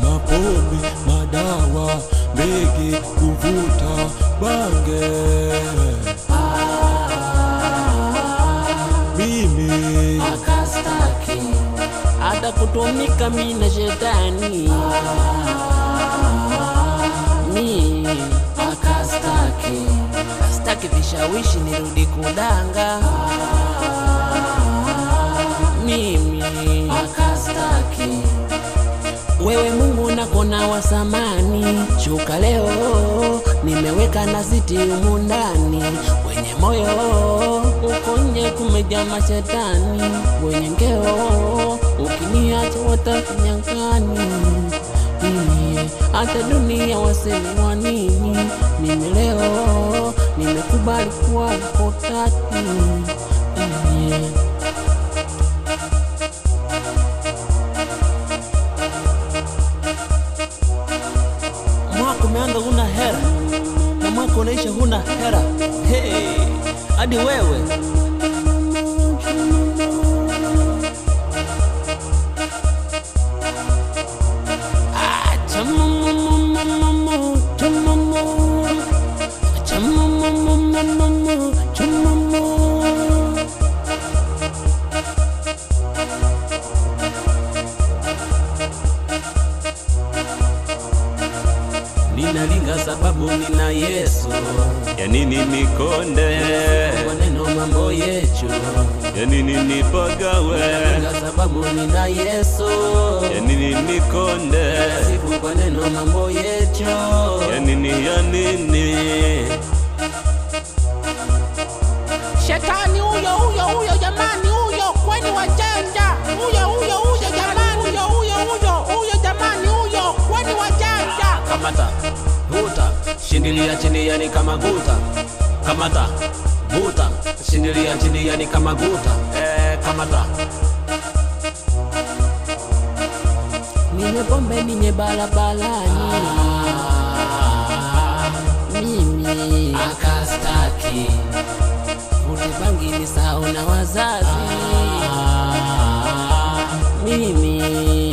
mapombe, madawa, mbege, kuvuta bange. Mimi akastaki hata kutumika mina shetani mi akastaki staki vishawishi nirudi kudanga mimi akastaki wewe Mungu nakona wa samani, shuka leo nimeweka na siti humu ndani, wenye moyo ukonye kumejaa mashetani, wenye ngeo ukiniacha watakunyang'ani. Iye, hata dunia wasemi wa nini? Mimi leo nimekubali kuwa mkotati. Iye. mwaka umeanza huna hera na mwaka unaisha huna hera hey, hadi wewe Ah, chamamamamamamu, chamamu. Chamamamamamamu, chamamu. Ninalinga sababu nina Yesu, ya nini nikonde, kwa neno mambo yetu. ya nini nipagawe, Ninalinga sababu nina Yesu, ya nini nikonde, sifu kwa neno mambo yetu. ya nini ya nini Shetani huyo huyo huyo jamani, huyo kweni wajanja, huyo huyo huyo jamani, huyo huyo huyo huyo jamani, huyo kweni wajanja. Kamata, vuta, shindilia chini yani kama guta. Kamata, vuta, shindilia chini yani kama guta. Eh, kamata. Ninye pombe ninye barabarani. Mimi akastaki. Vute bangi ni sawa na wazazi. Mimi